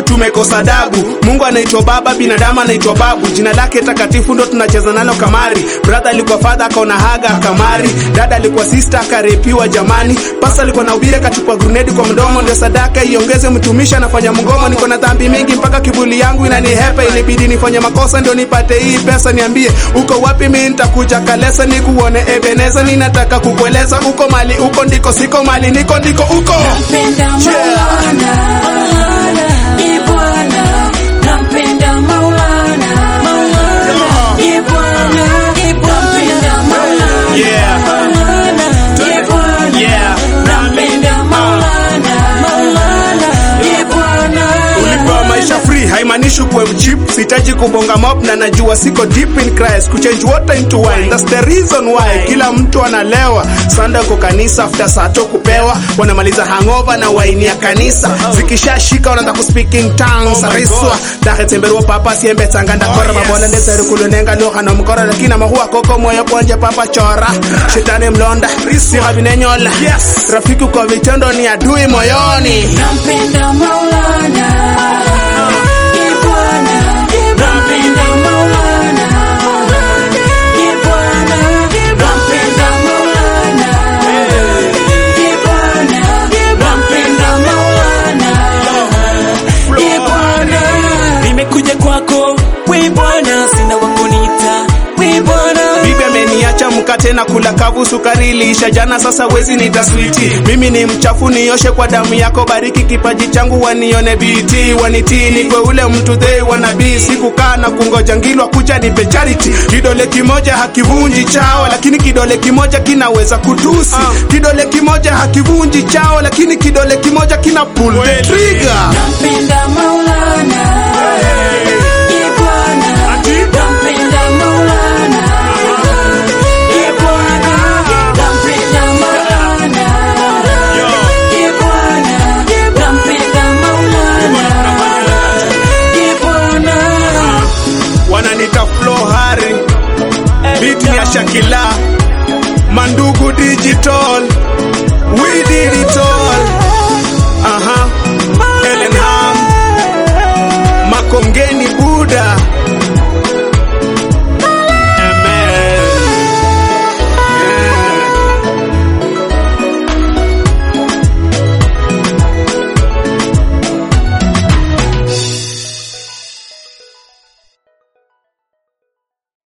tumekosa dabu. Mungu anaitwa Baba, binadamu anaitwa babu. Jina lake takatifu ndo tunacheza nalo kamari. Brother alikuwa father akaona haga akamari. Dada alikuwa sister akarepiwa jamani. Pasa alikuwa na ubiri akatupa grenade kwa mdomo, ndio sadaka iongeze. Mtumishi anafanya mgomo, niko na dhambi mingi mpaka kibuli yangu inanihepa. Ilibidi nifanye makosa ndio nipate hii pesa. Niambie uko wapi? Mimi nitakuja Kalesa nikuone Ebeneza. Ninataka kukueleza uko mali uko ndiko, siko mali niko ndiko uko. Nampenda Maulana, Ee Bwana, nampenda Maulana, Ee Bwana, nampenda Maulana, Yeah. Ee Bwana, Yeah. nampenda Maulana, Ee Bwana. Ulipewa maisha free haimaanishi kuwe mchip. Sitaji kubonga mop na najua siko deep in Christ. Kuchange water into wine, that's the reason why kila mtu analewa. Sunday kwa kanisa after saa to kupewa, wanamaliza hangover na waini ya kanisa. Zikishashika wanaanza ku speak in tongues. Ariswa dahe temberwa papa siembe tanganda kora mabola ndeze kulunenga lugha na mkora lakini mahua koko moyo kwanje papa chora. Shetani mlonda, si habinenyola. Rafiki kwa vitendo ni adui moyoni. Nampenda Maulana, Ee Bwana, nampenda Maulana, Ee Bwana, nampenda Maulana, Ee Bwana, nampenda Maulana, Ee Bwana. nimekuja kwako we bwana sina wakunita we bwana Bibi ameniacha mkate na kula kavu, sukari iliisha jana, sasa wezi nita switi. Mimi ni mchafu, nioshe kwa damu yako, bariki kipaji changu, wanione biti, wanitii, nikwe ule mtu they wanabii. Sikukaa na kungoja ngilwa kuja nipe charity. Kidole kimoja hakivunji chao, lakini kidole kimoja kinaweza kutusi. Kidole kimoja hakivunji chao, lakini kidole kimoja kina pull the trigger. Nampenda Maulana, Ee Bwana, nampenda Maulana, Ee Bwana, nampenda Maulana, Ee Bwana, nampenda Maulana, Ee Bwana. wananita flow hari beat ni ya Shakila Mandugu Digital we did it all